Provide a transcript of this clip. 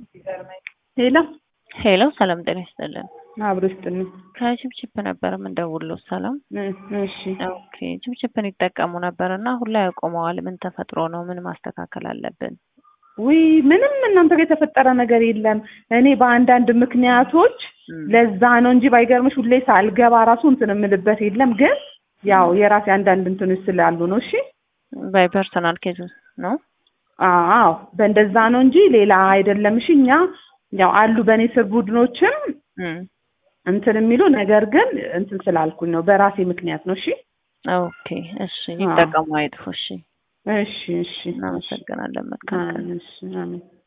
ሄሎ ሄሎ ሰላም ጤና ይስጥልን። አብሮ ይስጥልኝ። ከችፕችፕ ነበር የምንደውለው። ሰላም እ- እሺ ኦኬ። ችፕችፕን ይጠቀሙ ነበር እና አሁን ላይ ያቆመዋል። ምን ተፈጥሮ ነው? ምን ማስተካከል አለብን? ውይ ምንም እናንተ ጋር የተፈጠረ ነገር የለም። እኔ በአንዳንድ ምክንያቶች እም፣ ለዛ ነው እንጂ ባይገርምሽ ሁሌ ሳልገባ ራሱ እንትን የምልበት የለም። ግን ያው የራሴ አንዳንድ እንትኖች ስላሉ ነው። እሺ ባይ ፐርሰናል ኬዝ ነው። አዎ በእንደዛ ነው እንጂ ሌላ አይደለም። እሺ እኛ ያው አሉ በእኔ ስር ቡድኖችም እም፣ እንትን የሚሉ ነገር ግን እንትን ስላልኩኝ ነው በራሴ ምክንያት ነው። እሺ ኦኬ። እሺ ይጠቀሙ፣ አይጥፉ። እሺ እሺ እሺ እናመሰግናለን። መልካም ቀን። እሺ አሜን